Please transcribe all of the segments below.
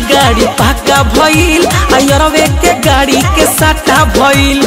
गाड़ी पाका भइल अयरवे के गाड़ी के साटा भइल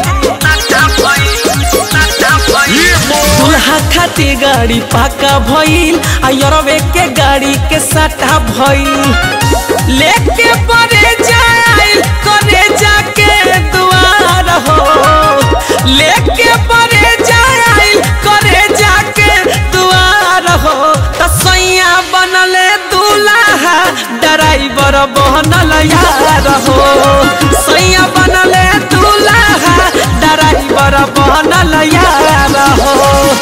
दुल्हा खातिर गाड़ी पाका भइल अयरवे के गाड़ी के साटा भइल लेके परे जाइल करे जाके दुआर हो लेके परे जाइल करे जाके दुआर हो त सैया बनले दूल्हा ड्राइवर बनल यार हो सैया बनले दूल्हा ड्राइवर बनल यार हो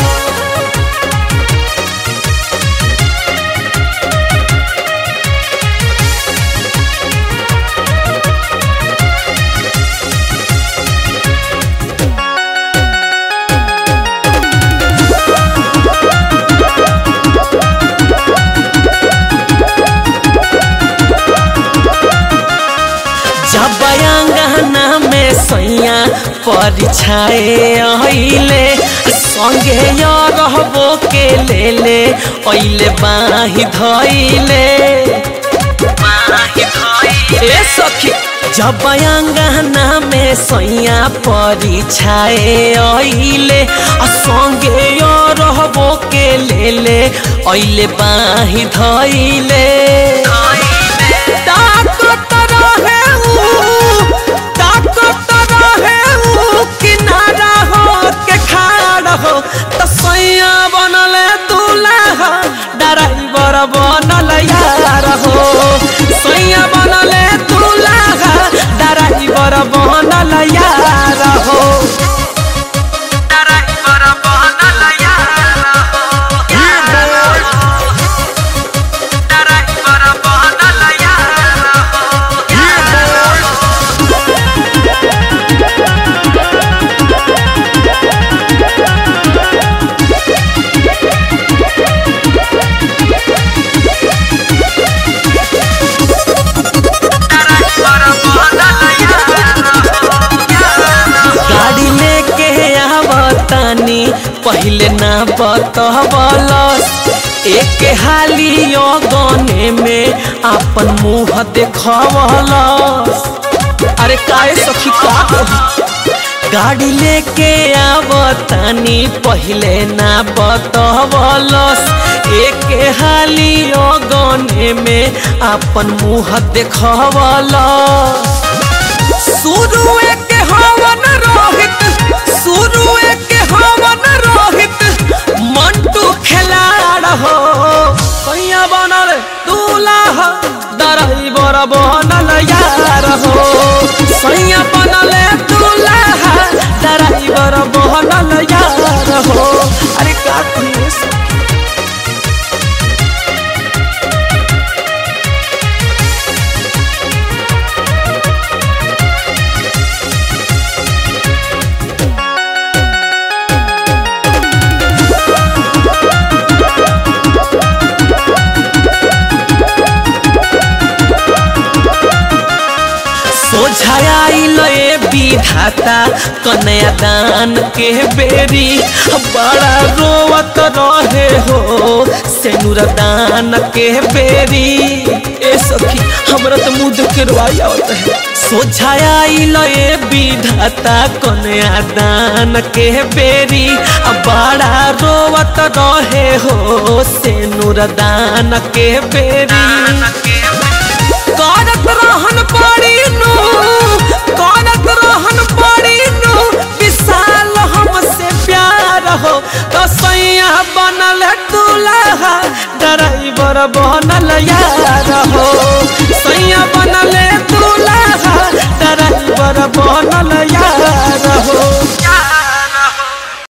जब अंगना में सैया परीक्षाए अइले संगे य रहबो के ले ले अइले बाही धइले ए सखी जब अंगना में सैया परीक्षाए अइले आ संगे य रहबो के ले ले अइले बाही धइले ताकत रहे ऊ, ताकत रहे ऊ, किनारा हो के खाड़ हो त सैया बनले दूल्हा ड्राइवर बनल यार हो सैया बनले दूल्हा ड्राइवर बनल यार हो ड्राइवर बनल यार हो ड्राइवर बनल यार हो गाड़ी लेके आवतानी पहले ना बतवलस एक हाली गने में आपन मुंह देखवलस अरे काहे सखी का कही? गाड़ी लेके आवतानी पहले ना बतवलस एक हाली गने में आपन मुंह देखवलस शुरू के हवन रोहित शुरू के हवन रोहित मंटू खिलाड़ हो कैया बनल दूल्हा ड्राइवर बनल यार हो सैया बनल दूल्हा ड्राइवर बनल यार हो अरे का कहिए सखी? सोझाइल ए विधाता कन्या दान के बेरी बड़ा रोवत रहे हो सेनुर दान के बेरी ए सखी हमरा तो मुंह देख के रोई आवत है सोझाइल ए विधाता कन्या दान के बेरी बड़ा रोवत रहे हो सेनुर दान के बेरी करत रहन पड़ी नु करत रहन पड़ी नु विशाल हमसे प्यार हो तो सैया बनल दूल्हा ड्राइवर बनल यार हो सैया बनल दूल्हा ड्राइवर बनल यार हो